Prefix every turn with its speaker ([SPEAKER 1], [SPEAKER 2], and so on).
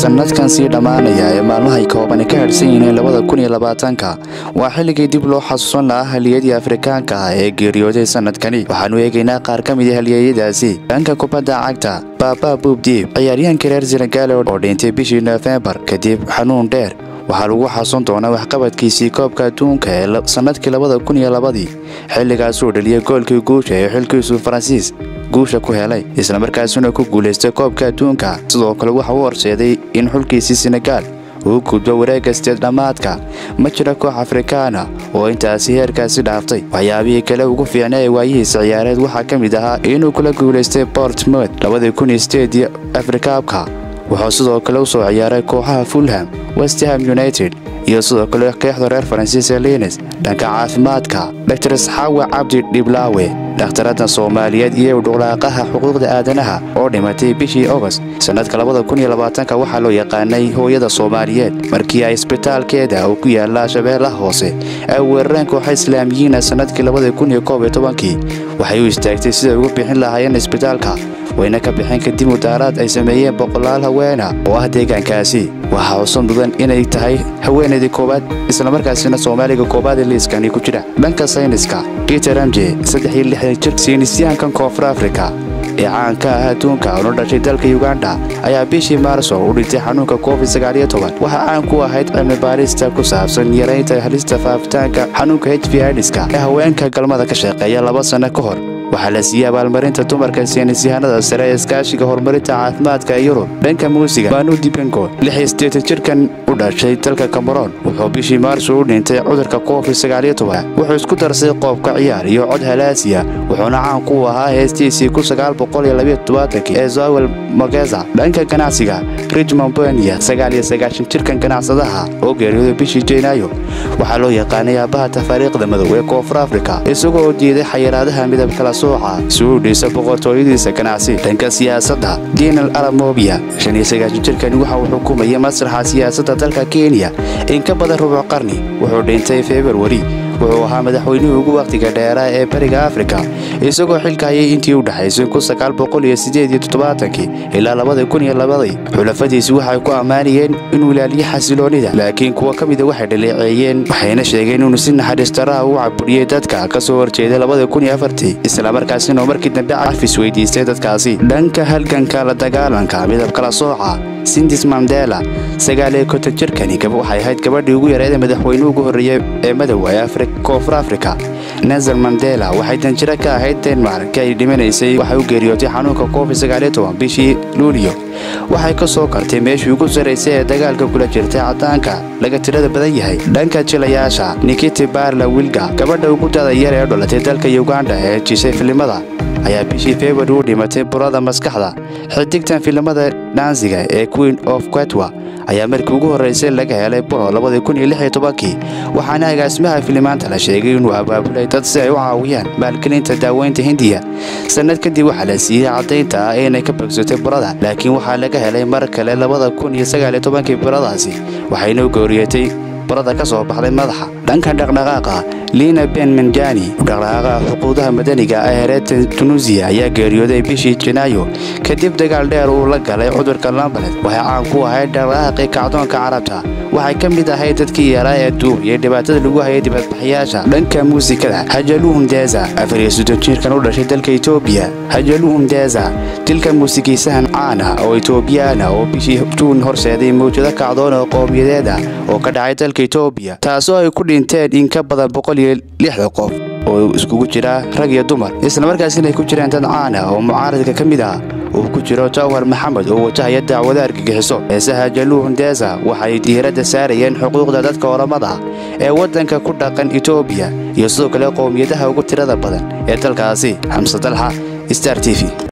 [SPEAKER 1] sanadkan sii dhammaanaya ee maalmahay koobani ka hadhsan yihiin labada kun iyo labaatanka waa xilligii dib loo xasuusan lahaa haliyadii afrikaanka ah ee geeriyooday sanadkani waxaanu eegaynaa qaar ka mid a halyeeyadaasi dhanka kubadda cagta baaba buubdiib ciyaaryahankii reer senegaal oo dhintay bishii nofembar kadib xanuun dheer waxaa lagu xasuun doonaa waxqabadkiisii koobka adduunka ee sannadkii labada kun iyo labadii xilligaasuu dhaliyay goolkii guusha ee xilkiisu faransiis guusha ku helay islamarkaasuna ku guulaystay koobka adduunka sidoo kale waxa u horseeday in xulkiisii senegaal uu gudbo wareegga sideed dhammaadka ma jira koox afrikaana oo intaasi heerkaasi dhaaftay waxyaabihii kale ugu fiicna ee waayihiisa ciyaareed waxaa ka mid ahaa inuu kula guulaystay bortmouth labadii kun iyo sideedii afrikaabka wuxuu sidoo kale u soo ciyaaray kooxaha fulham westham united iyo sidoo kale keexda reer faransiis ee liines dhanka caafimaadka dor isxaawe cabdi dhiblaawe dhakhtaradda soomaaliyeed iyo udhuqlaaqaha xuquuqda aadanaha oo dhimatay bishii ogost sannadka labada kun iyo labaatanka waxaa loo yaqaanay hooyada soomaaliyeed markii ay isbitaalkeeda uu ku yaala shabeellaha hoose ay weerareen kooxa islaamiyiina sannadkii labada kun iyo koob iyo tobankii waxay u istaagtay siday ugu bixin lahaayeen isbitaalka wayna ka bixeen kadib mudaaraad ay sameeyeen boqolaal haweena oo ah deegaankaasi waxaa xusan mudan inay tahay haweenaydii koowaad islamarkaasina soomaaliga koowaad ee liiskani ku jira dhanka sayniska peter amje saddex iyo lixdan jir saynisyahankan koonfur afrika ee caanka ah adduunka una dhashay dalka yuganda ayaa bishii maarso u dhintay xanuunka covid sagaaliyo toban waxaa caan ku ahayd cilmi baarista ku saabsan yaraynta halista faafitaanka xanuunka h v idiska ee haweenka galmada ka shaqeeya laba sanno ka hor waxaa la siiyey abaalmarinta dumarka saynisyahanada sare ee iskaashiga horumarinta caafimaadka ee yurub dhanka muusiga manu dibengo lix iyo siddeetan jirkan u dhashay dalka kameroon wuxuu bishii maarso u dhintay cudurka covid sagaaliyo toban wuxuu isku darsay qoobka ciyaar iyo cod halaasiya wuxuuna caan ku ahaa heestiisii kun sagaal boqol iyo labiyo toddobaatanki ee zoel mogeza dhanka ganacsiga richmond benia sagaal iyo sagaashan jirkan ganacsadaha oo geeriyooday bishii janaayo waxaa loo yaqaanay aabbaha tafaariikhda madow ee koonfur afrika isagoo diiday xayiraadaha midab kala sooca si uu dhiisa boqortooyadiisa ganacsi dhanka siyaasadda dinal aramobia shan iyo sagaashan jirkani waxa uu xukumayay masraxa siyaasadda dalka kenya in ka badan rubuc qarni wuxuu dhintay februari wuxuu ahaa madaxweynihii ugu wakhtiga dheeraa ee bariga afrika isagoo xilka hayay intii u dhexaysay kun sagaal boqol iyo sideed iyo toddobaatankii ilaa labada kun iyo labadii xulafadiisi waxay ku ammaanayeen inuu ilaaliyo xasiloonida laakiin kuwa ka mida waxay dhaleeceeyeen waxayna sheegeen inuu si naxariistaraha u caburiyey dadka ka soo horjeeday labada kun iyo afartii islamarkaasina markii dambe cafis weydiistay dadkaasi dhanka halganka la dagaalanka midab kala sooca sindis mandela sagaal iyo konton jirkani waxay ahayd gabadhii ugu yareeda madaxweyne ugu horreeyey ee madow ee koonfur afrika nelson mandela waxay danjiro ka ahayd denmark ay dhimanaysay waxay u geeriyootay xanuunka covid sagaaliyo toban bishii luuliyo waxay ka soo kartay meeshii ugu sarraysay ee dagaalka kula jirtay caddaanka laga tirada badan yahay dhanka jilayaasha nikiti barla wilga gabadha ugu dada yar ee dhalatay dalka yuganda ee jisay filimada ayaa bishii februari u dhimatay burada maskaxda xidigtan filimada dhansiga ee queen of quetwa ayaa markii ugu horraysay laga helay buno labadii kun iyo lix iyo tobankii waxaana agaasimaha filimaanta la sheegay inuu abaabulay dad si ay u caawiyaan maalgelinta daaweynta hindiya sannad kadib waxaa la siiyey caddaynta ah inay ka bogsatay burada laakiin waxaa laga helay mar kale labada kun iyo sagaal iyo tobankii buradaasi waxayna u gooriyatay burada ka soo baxday madaxa dhanka dhaqdhaqaaqa liina ben menjani dhaqdhaqaaqa xuquuqdaha madaniga ah ee reer tunuusiya ayaa geeriyooday bishii janaayo kadib dagaal dheer uu la galay cudurka lambalet waxay caan ku ahayd dhaqdhaqaaqii kacdoonka carabta waxay ka mid ahayd dadkii yaraa ee duubiyay dhibaatada lagu hayay dibadbaxyaasha dhanka muusikada hajaluhum deza afar iyo soddon jirkan u dhashay dalka etoobiya hajaluhum deza dilka muusikiisahan caan ah oo etoobiyaana oo bishii juun horseeday mawjado kacdoon oo qowmiyadeed ah oo ka dhacay dalka etoobiya taasoo ay ku dhinteen in ka badan boqol iyo lixda qof oo iskugu jira rag iyo dumar islamarkaasina ay ku jiraan dad caan ah oo mucaaradka ka mid ah uu ku jiro jawhar maxamed oo wajahaya dacwada argagixiso heesaha jaluuhun deesa waxay diiradda saarayeen xuquuqda dadka oramada ee waddanka ku dhaqan etoobiya iyo sidoo kale qowmiyadaha ugu tirada badan ee dalkaasi xamse dalxa star t v